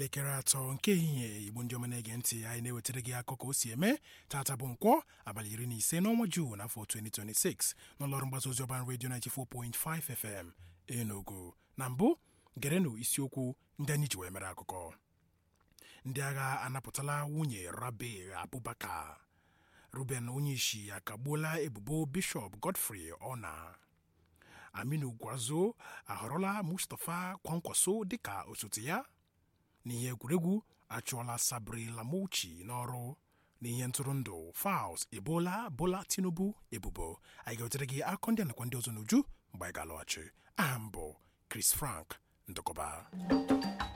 elekere atọ nke ehihie igbo ndị ọma na-ege ntị anyị na-ewetara gị akụkọ ka o si eme tata bụ nkwọ abalị iri na ise n'ọnwa Juun n'afọ 2026 n'ụlọọrụ mgbasa ozi ọban redio 94.5 FM Enugu na mbụ gerenụ isiokwu ndị anyị ji wee mere akụkọ ndị agha anapụtala nwunye Rabi Abubakar Ruben Onyeisi akagbuola ebubo Bishọp Godfrey Ona Aminu Gwazo ahọrọla Mustapha Kwankwaso dịka osote ya n'ihe egwuregwu achụọla Sabri Lamouchi n'ọrụ n'ihe ntụrụndụ Falz ebola Bola Tinubu ebubo anyị ga-ewetere gị akụkọ ndị nakwa ndị ọzọ n'uju mgbe anyị ga-alọghachi aha m bụ Chris Frank Ndụkọba